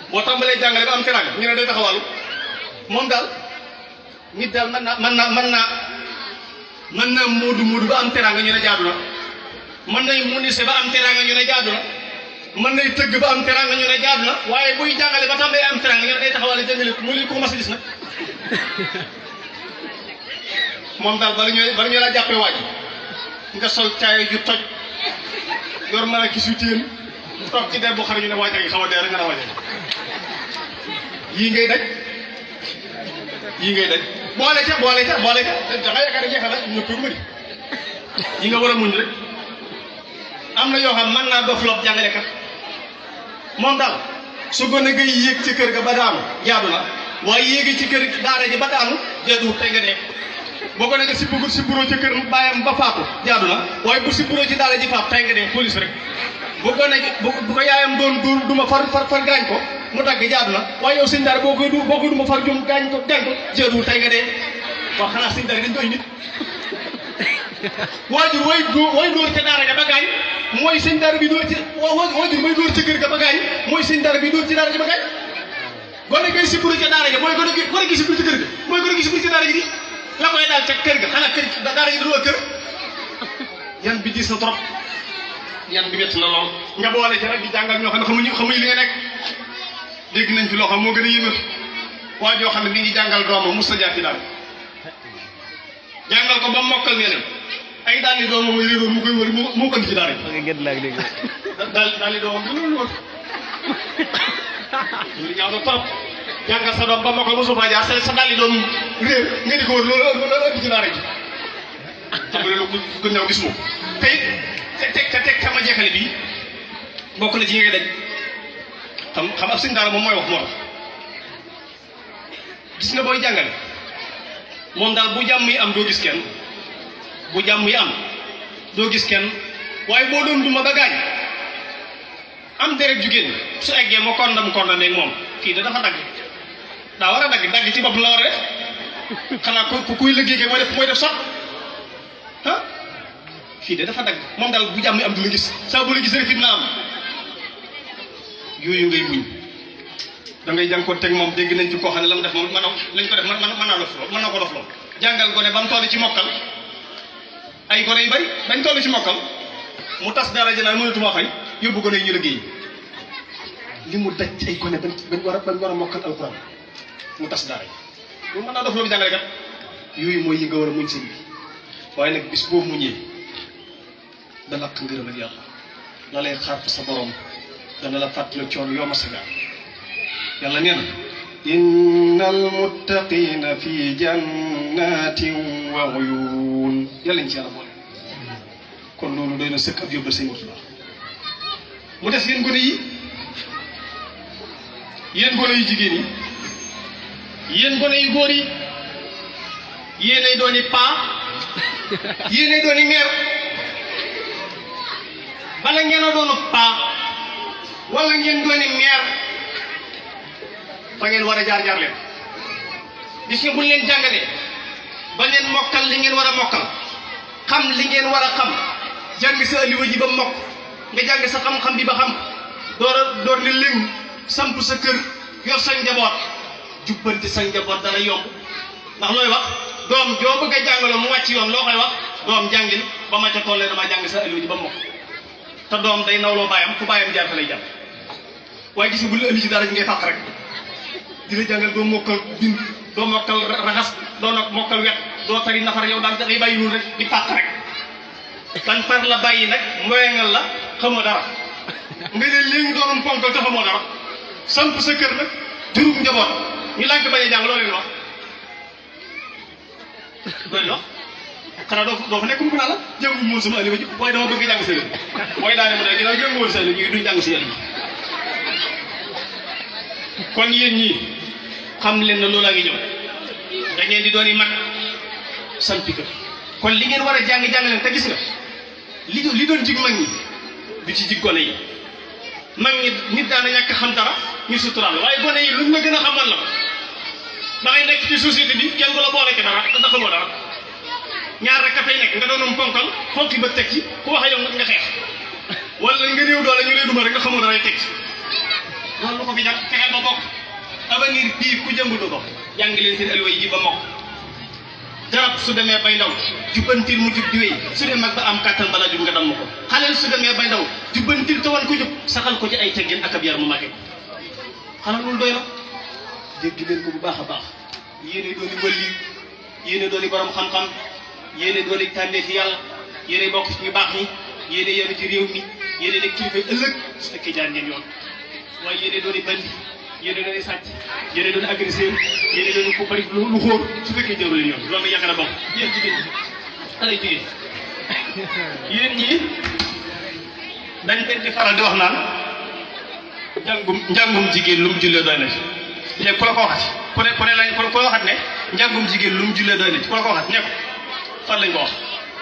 boo tàmbalee jàngale ba am teraanga ñu ne day taxawal moom daal nit daal mën naa mën naa mën naa mën naa moodu moodu ba am teraanga ñu ne jaadu na mën nay munise ba am teraanga ñu ne jaadu na mën nay tëgg ba am teraanga ñu ne jaadu na waaye buy jàngale ba tàmbalee am teraanga ñu ne day taxawal jàngale mu li ko mas a gis nag moom daal bala ñooy bala ñu la jàppee waaj nga sol caaya ju toj yor mën a gis yu téen toog ci der bu xar ñu ne waaj a ngi xaw a dee rek nga ne waaj yii ngay daj yii ngay daj boole ca boole ca boole ca da nga yaakaar ne jeexal na ñëpp yu bëri yi nga war a muñ rek am na yoo xam mën naa dof lob jàngalekat moom daal su gone ngay yéeg ci kër ga ba daanu jaadu na waaye yéegi ci kër daara ji ba daanu jaadu tey nga dee boo ko nekk si bugul si bureau ci kër bàyyam ba faatu jaadu na waaye bu si bureau ci daara ji faatu tey nga dee police rek bu ko nekk bu bu ko yaayam doon du duma far far far gaañ ko mu dagg jaadu na waaye yow sëñ daara boo koy du boo koy duma far jum gaañ ko gaañ ko jaadu tey nga dee waaw xanaa sëñ daara dañ doy nit waajur way dóor way dóor ca daara ja ba gaañ mooy sëñ daara bi dóor ci waajur may dóor ci kër ga ba gaañ mooy sëñ daara bi dóor ci daara ja ba gaañ gone gay si buru ca daara ja mooy gone gi gone gi si buru ci kër ga mooy gone gi si buru ci daara ji di la koy daal ca kër ga xanaa kër daara ji du kër yan bi diis na trop yan bi métti na lool nga boole ci rek di jàngal ñoo xam ne xamuñu xamuñu li nga nekk dégg nañ fi loo xam moo gën a yéemal waa joo xam ne mi ngi jàngal doomam mos a jaar ci daal jàngal ko ba mokkal neneen ay daal di doomam muy réeroon mu koy wër mu mu ko indi ci daara ji nga gën laa dégg daal daal di doomam bi loolu wër loolu ñaaw na trop jàngal sa doom ba mokkal mosu faa jaar sa sa daal di doom réer nga di ko wër loolu loolu indi ci daara ji xam nga loolu ku ku ñëw gis moom te it te teg te teg sama jeexale bi bokk na ci yi ngay daj xam xam ab sëñ daara moom mooy wax moo tax gis nga booy jàngale moom daal bu jàmm yi am doo gis kenn bu jàmm yi am doo gis kenn waaye boo doon duma ba gaañ am deret ju génn su eggee ma kondam kondam ak moom kii da dafa dagg daa war a dagg dagg ci bopp la war a def xanaa ku kuy liggéey kay mooy def mooy def sax ah fii de dafa dagg moom daal bu jàmm yi am du la gis saa bu la gis rek fitna am yooyu ngay muñ da ngay jànkoon teg moom dégg nañ ci koo xam ne la mu def moom mën na lañ ko def mën mën naa dof lool mën na ko dof lool jàngal gone ba mu toll ci mokkal ay gone yu bari dañ toll ci mokkal mu tas dara ji naan mënatuma fay yóbbu gone yi ñu liggéey li mu daj ay gone bañ bañ war a bañ war a mokkal alxuraan mu tas dara ji loolu mën naa dof loolu jàngale kat yooyu mooy yi nga war a muñ sëñ bi waaye nag bis boobu muñee da lakk ngërëm ak yàlla la lay xaar fa sa borom dana la fàttali coon yoo ma sa gaar yàlla nee na inna almuttaqina fi jannatin wa uyun yàlla ñu ci yàlla boole kon loolu doy na sëkk ab yóbbal sëñ Murtala mu des yéen gone yi yéen gone yu jigéen yi yéen gone yu góor yi yéenay dooni paa yéenay dooni meer bala ngeen a doonu paa wala ngeen dooni meer fa ngeen war a jaar jaar leen gis nga buñ leen jàngalee ba leen mokkal li ngeen war a mokkal xam li ngeen war a xam jàng sa aliwa ji ba mokk nga jàng sa xam-xam bi ba xam door a door ne léng samp sa kër yor sa njaboot jubbanti sa njaboot dana yomb ndax looy wax doom joo bëgg a jàngaloo mu wàcc yoon loo koy wax doom jàngil ba ma ca tollee dama jàng sa aliwa ji ba mokk te doom day nawloo baayam fu baayam jaar fa lay jàpp waaye gis nga bu la indi ci dara ji ngay fàq rek di la jàngal doo mokkal bind doo mokkal raxas doo nag mokkal wet doo tari nafar yow daal da ngay bàyyi noonu rek di pàq rek ban far la bàyyi nag moyengal la xamoo dara nga ne léegi doonoon ponkal te xamoo dara samp sa kër nag jurub njaboot ñu lànk bañ a jàng loolu leen wax loolu wax xanaa doo doo fa nekk mu naa la jàngu moon sama aliwa ji waaye dama bëgg jàng sa yël mooy daane mu ne ginnaaw jàngu woon sa yël ñu duñ jàng sa yël kon yéen ñii xam leen na loolaa ngi ñëw da ngeen di doon i mag sampi kër kon li ngeen war a jàng jàng leen te gis nga li li doon jig mag ñi du ci jig gone yi mag ñi nit daana ñàkk xam dara ñu suturaal la waaye gone yi luñ ma gën a xamal la ko da ngay nekk ci société bi kenn du la boole ci dara te dafa moo dara ñaar rek ka fay nekk nga doonum ponkal fonki ba teg ci ku wax yow nga xeex wala nga néew doole ñu lay duma rek nga xamoo dara teg ci loolu lu ko fi jar fexeel ba bokk avenir bii ku jëngulu ko jàng leen seen alway ji ba mokk garab su demee bay ndaw jubbantil mu jub di wéy su dee mag ba am kàttan bala jub nga damm ko xaleel su demee bay ndaw jubbantil te wan ko jub saxal ko ci ay teggin ak ab yar mu màgge ko xanaa loolu doy na dégg leen ko bu baax a baax yéene dooni wëlli yéene dooni borom xam-xam yéene dooni tànnee fi yàlla yéene bokk ci ñu baax ñi yéene yéene ci réew mi yéene nekk kilifa ëllëg su fekkee jaar ngeen yoon waaye yéene dooni bandi yéene dooni sàcc yéene dooni agresseur yéene dooni ku bari lu lu xóor su fekkee jaru leen yoon loolu yàgg na bokk yéen jigéen ñi xale jigéen yéen ñii dañ leen di faral di wax naan njàngum njàngum jigéen lu mu jullee doy na ci léegi ku la ko waxati ku ne ku ne lañ ku ko waxat ne njàngum jigéen lu mu jullee doy na ci ku la ko waxat ne ko fan lañ ko wax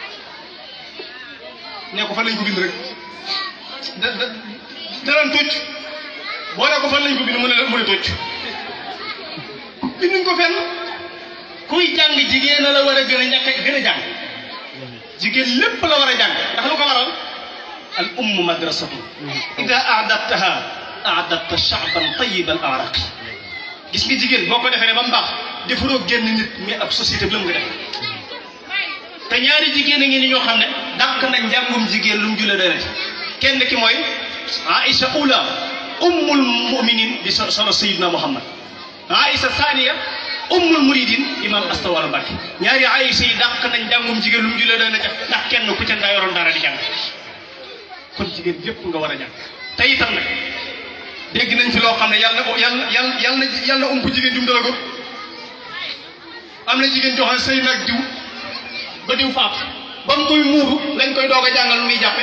ne ko fan lañ ko bind rek da da danañ tocc boo ne ko fan lañ ko bind mu ne mu ne tocc binduñ ko fenn kuy jàng jigéen la war a gën a ñàkk gën a jàng jigéen lépp la war a jàng ndax lu ko waral al ummu madrasatu ida aadabtaha aadabta shaaban tayiban araqi gis nga jigéen boo ko defee ne ba mu baax defaroo génn nit mais ab société bi la mu nga def te ñaari jigéen a ngi ni ñoo xam ne dàq na njàngum jigéen lu mu julle doy kenn ki mooy Aïcha ula ummul muminin di solo sayidna Muhammad Aïcha Saniya ummul muridin imam astawar Mbacke ñaari Aïcha yi dàq nañ njàngum jigéen lu mu julle doy na ca ndax kenn ku ca nga yoroon dara di jàng kon jigéen yépp nga war a jàng te itam nag dégg nañ fi loo xam ne yàlla na yàlla yàlla yàlla na yàlla ump jigéen jum dala ko am na jigéen joxe sëy nag diw ba diw faatu ba mu koy muuru lañ koy doog a jàngal lu muy jàppe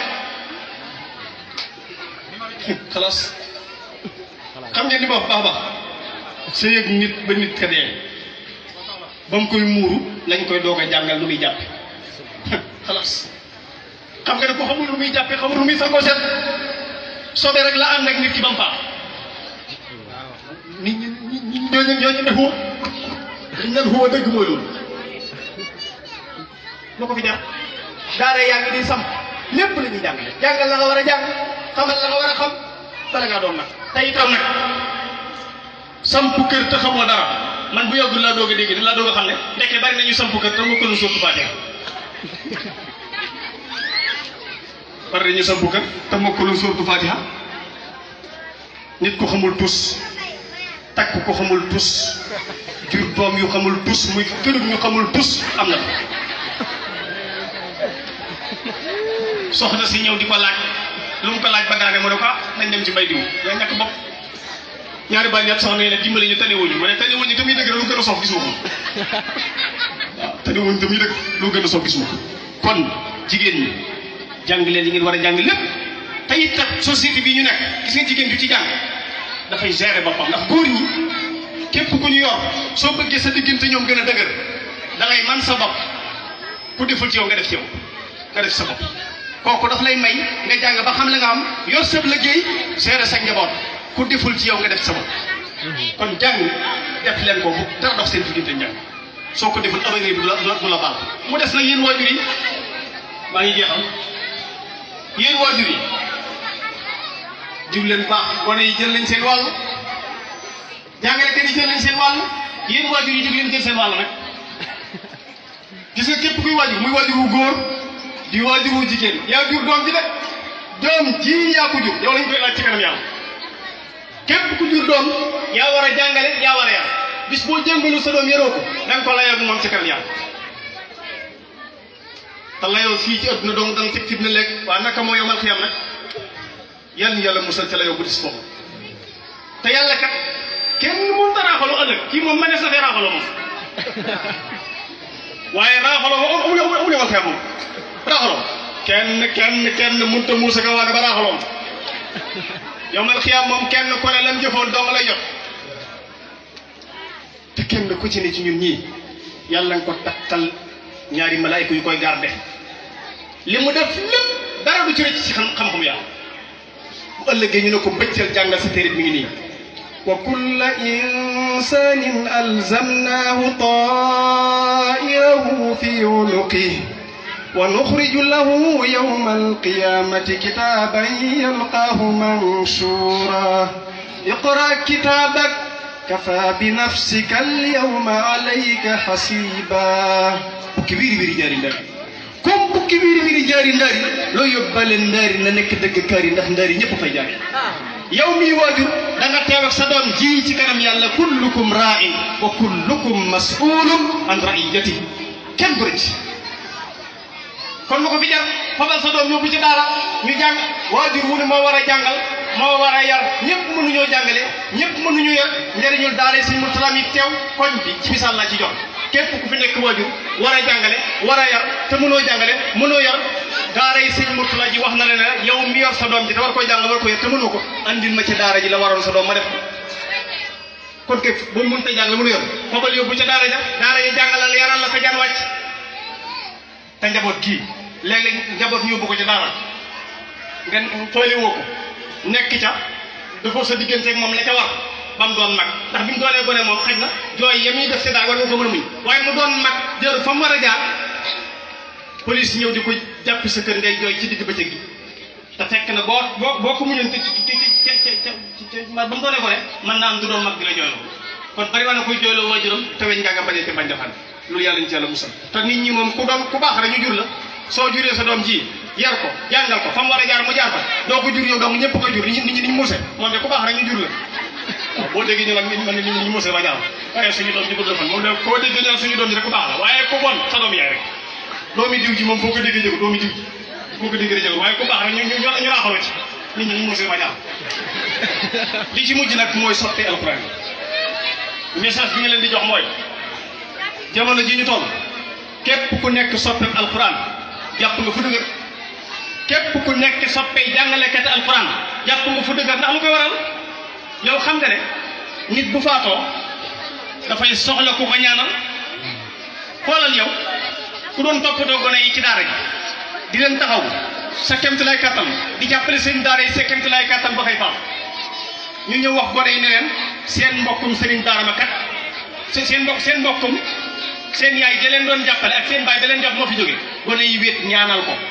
xalaas xam ngeen ni ma wax baax baax sëy ak nit ba nit ka dee ba mu koy muuru lañ koy doog a jàngal lu muy jàppe xalaas xam nga ne ko xamul lu muy jàppe xamul lu muy sangoo seet soobee rek la ànd ak nit ki ba mu faatu nit ñi nit ñi ñooñu ñooñu ne xuwa dañ naan xuwa dëgg mooy loolu lu ko fi jar daara yaa ngi di samp lépp la ñuy jàngale jàngal la nga war a jàng xamal la nga war a xam bala ngaa doon nag te itam nag samp kër te xamoo dara man bu yàggul laa doog a dégg laa doog a xam ne ndekkee bari nañu samp kër te mu ko lu sóotu Faatiha bari nañu samp kër te mu ko lu sóotu Faatiha nit ko xamul tus takk ko xamul tus jur doom yu xamul tus muy kërug ñu xamul tus am na soxna si ñëw di ko laaj lu mu ko laaj ba daane mu ne ko ah nañ dem ci mbay diw yaa ñàkk bopp ñaari baal ñett soxna yi ne dimbali ñu tanewuñu ma ne tanewuñu te muy dëgg lu gën a sof gisuma ko waaw tanewuñu te muy dëgg lu gën a sof gisuma ko kon jigéen ñi jàng leen li ngeen war a jàng lépp te it kat société bi ñu nekk gis nga jigéen ju ci jàng dafay gérer boppam ndax góor ñi képp ku ñu yor soo bëggee sa diggante ñoom gën a dëgër da ngay man sa bopp ku deful ci yow nga def ci yow nga def sa bopp kooku daf lay may nga jàng ba xam la nga am yor sab liggéey gérer sa njaboot ku deful ci yow nga def sa bopp kon jàng def leen ko bu dara dox seen diggante njàng soo ko deful avenir bi du la du la baal mu des nag yéen waajur yi maa ngi jeexal yéen waajur yi diw leen baax wane yi jël nañ seen wàll jàngalekat yi jël nañ seen wàll yéen waajur yi jóg leen jël seen wàll nag gis nga képp kuy waajur muy waajur wu góor di waajur wu jigéen yaa jur doom ji de doom ji yaa ko jur yow lañ koy laaj ci kanam yàlla képp ku jur doom yaa war a jàngale yaa war a yar bis boo jàngalu sa doom yaroo ko da nga ko layoo moom ci kanam yàlla te layoo fii ci adduna dong da nga teg fitna lekk waa naka moo yomal xiyam nag yal yàlla musal ca layoo bu dis boobu te yàlla kat kenn mënut a raaxaloo ëllëg kii moom ma ne sa fee raaxaloo moom waaye raaxaloo moom amu amu amu yomal xiyam moom raaxaloo kenn kenn kenn mënut a muusa ka waane ba raaxaloo yomal xiyam moom kenn ku ne lam jëfoon dong lay jot te kenn ku ci ne ci ñun ñii yàlla nga ko takkal ñaari malaayka yu koy garde li mu def lépp dara du ci rëcc ci xam xam-xam yàlla bu ëllëgee ñu ne ko bëccël jàngal sa téere mi ngi nii wa kulla insanin alzamnahu ta'irahu fi unuqihi wa nukhriju lahu yawma alqiyamati kitaban yalqahu manshura اقرأ كتابك كفى بنفسك اليوم عليك حسيبا bukki wiiri wiiri jaari ndaari comme bukki wiiri wiiri jaari ndaari loo yóbbaale ndaari na nekk dëgg kaari ndax ndaari ñëpp fay jaari yow mii waajur da nga teew ak sa doom ji ci kanam yàlla kullukum ra'in wa kullukum mas'ulun an ra'iyati kenn du rëcc kon lu ko fi jar fabal sa doom yóbbu ci daara ñu jàng waajur wu ne moo war a jàngal moo war a yar ñëpp mënuñoo jàngale ñëpp mënuñu yar njëriñul daara yi suñ murtalaam yi teew koñ bi ci misaal laa ci jox képp ku fi nekk waajur war a jàngale war a yar te mënoo jàngale mënoo yar daara yi sëñ Murtala ji wax na leen ne yow mi yor sa doom ji te war koy jàngal war ko yar te mënoo ko andil ma ci daara ji la waroon sa doom ma def ko kon kay boo mënut a jàngale mënu yor fabal yóbbu ca daara ja daara yi jàngalal yaral la sa jaan wàcc te njaboot gii léeg-léeg njaboot ñu yóbbu ko ca daara ngeen toole woo ko nekk ca dafa sa digganteeg moom la ca war ba mu doon mag ndax bi mu doonee gone moom xaj na jooy ya muy def si daal war nga ko mën a muñ waaye mu doon mag jër fa mu war a jaar police ñëw di ko jàpp sa kër ngay jooy ci digg bëccëg gi te fekk na boo boo boo ko muñoon ci ci ci ci ci ba mu doonee gone mën naa am du doon mag di la jooyloo kon bari waa na koy jooyloo waajuram te weñ ngaa nga bañee te bañ defal loolu yàlla ñu ci yàlla musal te nit ñi moom ku doon ku baax rek ñu jur la soo juree sa doom ji yar ko jàngal ko fa mu war a jaar mu jaar fa doo ko jur yow donc ñëpp ko jur nit ñi nit ñi niñ muuse moom de ku baax rek ñu jur la waaw boo déggee ñu nag man nit ñi muuse ba jaar waaye suñu doom ji gudd fan moom de koo déggee ñu naan suñu doom ji rek ku baax la waaye ku bon sa doom yaay rek doomi diw ji moom foo ko déggee jëgu doomi diw ji foo ko déggee jëgu waaye ku baax rek ñu ñu ñu raaxaloo ci nit ñi ñu muuse ba jaar li ci mujj nag mooy sotti alquran message bi nga leen di jox mooy jamono ji ñu toll képp ku nekk soppe alquran jàpp nga fu dëgër képp ku nekk soppe jàngalekat alquran jàpp nga fu dëgër ndax lu koy waral yow xam nga ne nit bu faatoo dafay soxla ku ko ñaanal xoolal yow ku doon toppatoo gone yi ci daara ji di leen taxaw sa kemt lay kàttan di jàppale seen daara yi sa kemt lay kàttan ba koy faat ñu ñëw wax gone yi ne leen seen mbokkum sëriñ daara ma kat seen mbokk seen mbokkum seen yaay da leen doon jàppale ak seen baay da leen jàpp moo fi jóge gone yi wéet ñaanal ko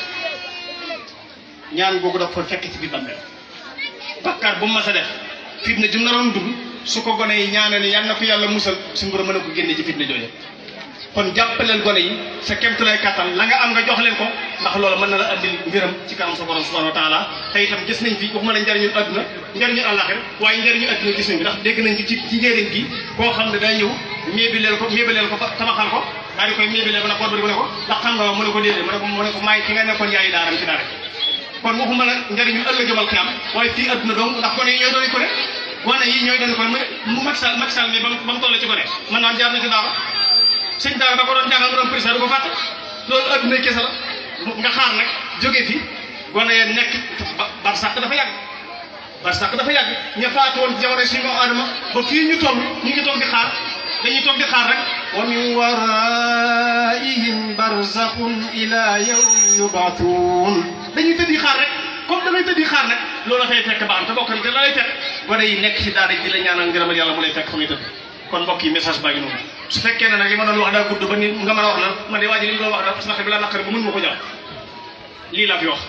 ñaan googu daf ko fekk ci biir bàmmeel bakkaar bu mu mas a def fitna jum naroon dugg su ko gone yi ñaanal yal na ko yàlla musal su ngoro mën a ko génne ci fitna jooju kon jàppaleel gone yi sa kemtulay kattan la nga am nga jox leen ko ndax loolu mën na la andil mbiram ci kanam sa borom subhanahu wa taala te itam gis nañ fi waxuma la njariñu adduna njariñu àllaxir waaye njariñu adduna gis nañ fi ndax dégg nañ fi ci ci njëriñ gi koo xam ne day ñëw méebileel ko méebileel ko tabaxal ko daal di koy méebileel ko nag boot ba di ko ne ko ndax xam nga mu ne ko déedéet mu ne ko mu ne ko maay ki nga nekkoon yaayi daaram ci daara kon waxuma la njariñu ëllëgëmal xiyam waaye fii adduna donc ndax gone yi ñooy doon ko ne gone yi ñooy doon ko ne mu Macky Sall Macky Sall mi ba mu toll ci gone man naan jaar na ci daara sëñ daara da ko doon jàngal mu doon président du ko fàtte loolu adduna kese la nga xaar nag jóge fi gone ya nekk bar sàq dafa yàgg bar sàq dafa yàgg ña faatu woon ci jamono suñu adama ba fii ñu toll ñu ngi toog di xaar dañuy toog di xaar rek wa min waraihim barzakhun ila yawmi yub'athun dañuy tëddi xaar rek comme damay tëddi xaar nag loolu dafay fekk baax te bokk na te la lay fekk gone yi nekk ci daara di la ñaanal ngërëmal yàlla mu lay fekk fa muy tëdd kon mbokk yi message baa ngi noonu su fekkee ne nag li ma doon wax daa gudd ba ni nga mën a wax na man de waa ji li mu doon wax dafa sax bi la naqari ba mën ma ko jàpp lii laa fi wax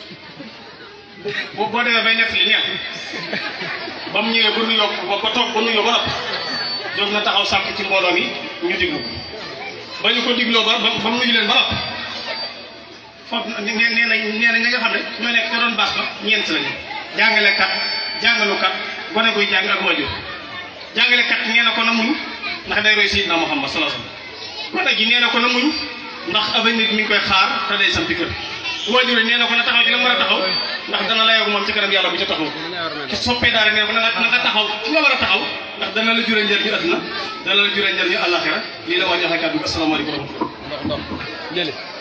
boo boo demee bay nekk li neex ba mu ñëwee ba nuyoo ba ba toog ba nuyoo ba nopp jóg na taxaw sàkk ci mbooloo mi ñu diglu ba ñu ko digloo ba ba mu nuyu leen ba nopp foofu nee nee na nee na ñi nga xam ne ñoo nekk ca doon baas ba ñeent lañu jàngalekat jàngalukat gone guy jàng ak waajur jàngalekat nee na ko na muñ ndax day roy Seydina Muhammad sallallahu alayhi wasallam gone gi nee na ko na muñ ndax avenir mi ngi koy xaar te day sampi kër waajur nee na ko na taxaw ci la mu war a taxaw ndax dana la yogu moom ci kanam yàlla bu ca taxaw ci soppee daara nee na ko na nga na nga taxaw ci nga war a taxaw ndax dana la jure njëriñu àdduna dana la jure njëriñu àllaaxira lii la waa joxe kàddu bi asalaamaaleykum wa rahmatulah